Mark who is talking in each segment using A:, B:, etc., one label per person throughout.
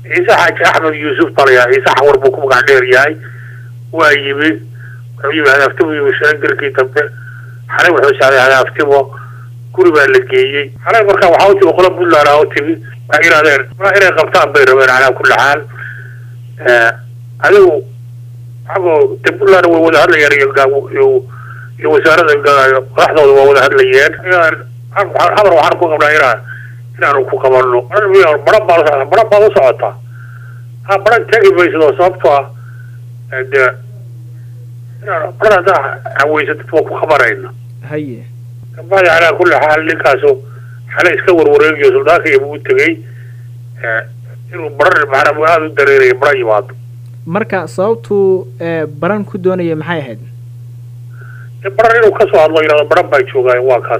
A: ciise xaaji axmed yuusuf balayaa ciise xawar buu ku magac dheer yahay waa yimi wuxuu yimi hadaaftimu yimi shaangarkii dambe xalay wuxuu saaday hadaaftimo guri baa la geeyey xalay markaa waxaa u timi qola puntland aa u timi waxay yidhahdeen ma inay qabtaan bay rabeen calaa kulli xaal adigu xagoo de puntland way wada hadlayeen iyo iyo wasaarada madaxdooda waa wada hadlayeen habar waxaan ku qabnaa inaa inaanu ku qabano bara baa bara baad u socotaa ha bara tegi maysidoo sababtoo ah de bara haddaa haweysatid waa ku qabanayna
B: haye
A: kabacdi calaa kulli xaal ninkaasu xale iska warwareegiyo suldaanka iyo u tegey inuu bara macnaa aada u dareerayo bara yimaado
B: marka sababtuu baran ku doonaya maxay ahayd
A: baran inuu kasoo hadlo yidhahdo baran baa joogaay waa kaas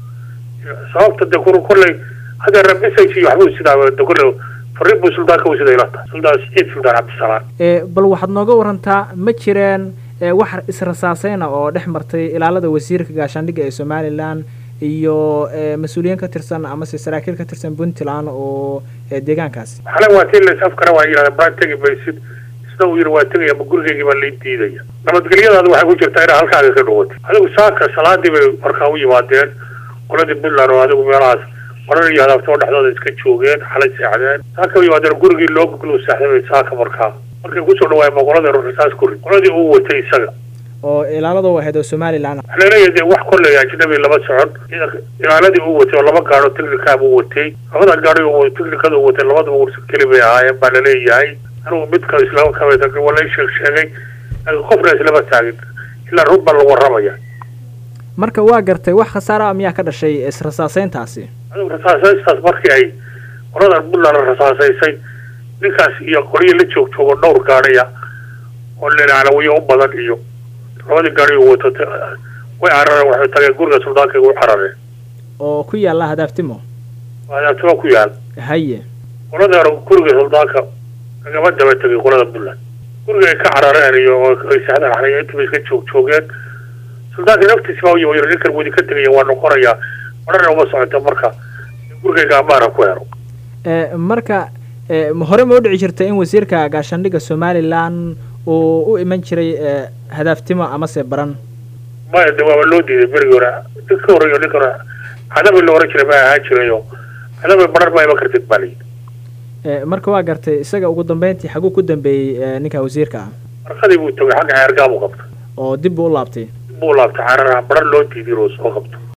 A: sababta de kur kolley hadda message iyo waxbuu sidaa de kolley fariin buu suldaanka u siday ilata suldaan saciid suldaan cabdisalaam
B: bal waxaad nooga warantaa ma jireen wax israsaaseyna oo dhex martay ilaalada wasiirka gaashaandhigga ee somalilan iyo mas-uuliyiin ka tirsan amase saraakiil ka tirsan puntland oo deegaankaasi
A: xale waa tii lays afkara waa yidhahda baran tegi maysid sida uu yidhi waa tegaya ma gurigeygii baa lai diidaya nabadgelyadaadu waxay ku jirtaa inaa halkaaga ka dhawatay adigu saaka salaadii bay markaa u yimaadeen qoladii puntland oo adigu meelahaas marar iyo hadaabtoo dhexdooda iska joogeen xalay seexdeen saaka u yimaadeen gurigii loo guglo saaxday bay saaka markaa markay kusoo dhawaayeen ma qoladii rasaas ku rid qoladii uu watay isaga
B: oo ilaalada u ahayd oo somalilan
A: waxaa laleeyahay dee wax kolley ajnabi lama socon ilaaladii uu watay oo laba gaadho technicaab uu watay labada gaadho technicada uu watay labadaba ursa keli bay ahaayeen baa laleeyahay anigu midka islama kamid waa la sheeg sheegay laakiin qofna islama taagin ilaa run baa lagu warramaya
B: marka waa gartay wax khasaara miyaa ka dhashay israsaaseyntaasi
A: adigu rasaasaystaas markii ay qoladan puntland rasaasaysay ninkaas iyo qolyo la joog joogo dhowr gaadhaya oo lelaalawiyo u badan iyo labadii gaadhi uu wato way carareen waxay tageen guriga suldaanka u carareen
B: oo ku yaalla hadaaftimo
A: hadaaftimo ku yaal
B: haye
A: qolada guriga suldaanka kagama daba tegay qolada puntland guriga ay ka carareen iyo ay saxdaan xalay intiba iska joog joogeen suldaanka naftiisi baa u yimi yiri ninkan wadi ka tegaya waa noqonayaa marana uma socota marka gurigayga amaana ku helo
B: marka hore ma u dhici jirta in wasiirka gaashaandhigga somalilan uu u iman jiray hadaaftimo amase baran
A: maya de waaba loo diiday berigi hore ninka horeyo ninka hore cadabi la oran jiray ma ahaan jirayo cadabi baran ma iman kartid baa layidhi
B: marka waa gartay isaga ugu dambeyntii xaguu ku dambeeyey ninka wasiirka ah
A: markadii buu tagay xagga ceergaabuu qabta
B: oo dib buu u laabtay
A: dib buu laabtay cararaha baran loo diiday inuu soo qabto